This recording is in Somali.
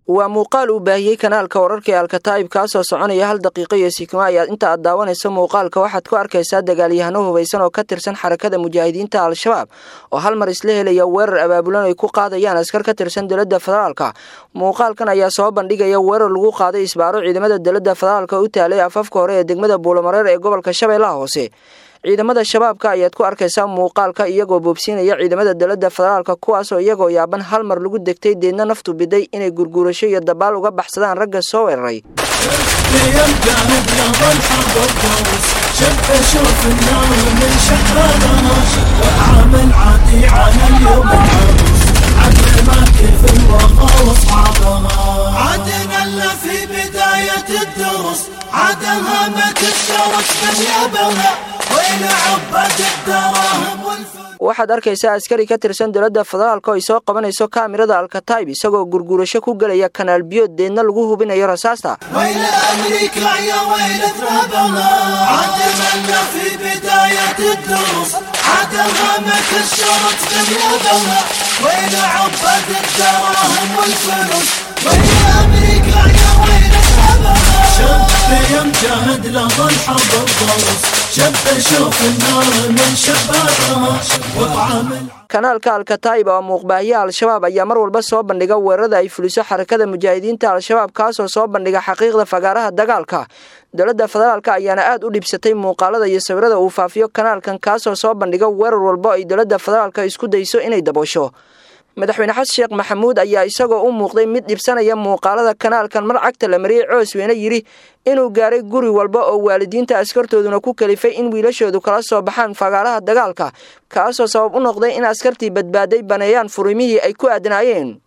waa muuqaal uu baahiyey kanaalka wararka ee alkataa'ib kaasoo soconaya hal daqiiqo iyo sikimo ayaad inta aad daawanayso muuqaalka waxaad ku arkaysaa dagaalyahano hubaysan oo ka tirsan xarakada mujaahidiinta al-shabaab oo hal mar isla helaya weerar abaabulan ay ku qaadayaan askar ka tirsan dowladda federaalka muuqaalkan ayaa soo bandhigaya weerar lagu qaaday isbaaro ciidamada dowladda federaalka u taalay afafka hore ee degmada buulamareer ee gobolka shabeellaha hoose ciidamada shabaabka ayaad ku arkaysaa muuqaalka iyagoo boobsiinaya ciidamada dowladda federaalka kuwaasoo iyagoo yaaban hal mar lagu degtay deedna naftu biday inay gurguurasho iyo dabaal uga baxsadaan ragga soo weeraray waxaad arkaysaa askari ka tirsan dowladda federaalka oo ay soo qabanayso kaamirada alkataib isagoo gurguurasho ku gelaya kanaal biyood deedna lagu hubinayo rasaasta شب يمجهد له الحرب الضرس شب شوف النار من شبابها وطعم kanaalka alkataib oo muuqbaahiya al-shabaab ayaa mar walba soo bandhiga weerarada ay fuliso xarakada mujaahidiinta al-shabaab kaasoo soo bandhiga xaqiiqda fagaaraha dagaalka dowladda federaalka ayaana aad u dhibsatay muuqaalada iyo sawirada uu faafiyo kanaalkan kaasoo soo bandhiga weerar walbo ay dowladda federaalka isku dayso inay daboosho madaxweyne xasan sheekh maxamuud ayaa isagoo u muuqday mid dhibsanaya muuqaalada kanaalkan mar cagta la mariyey coosweyne yidhi inuu gaaray guri walba oo waalidiinta askartooduna ku kalifay in wiilashoodu kala soo baxaan fagaaraha dagaalka kaasoo sabab u noqday in askartii badbaaday baneeyaan furimihii ay ku aadnaayeen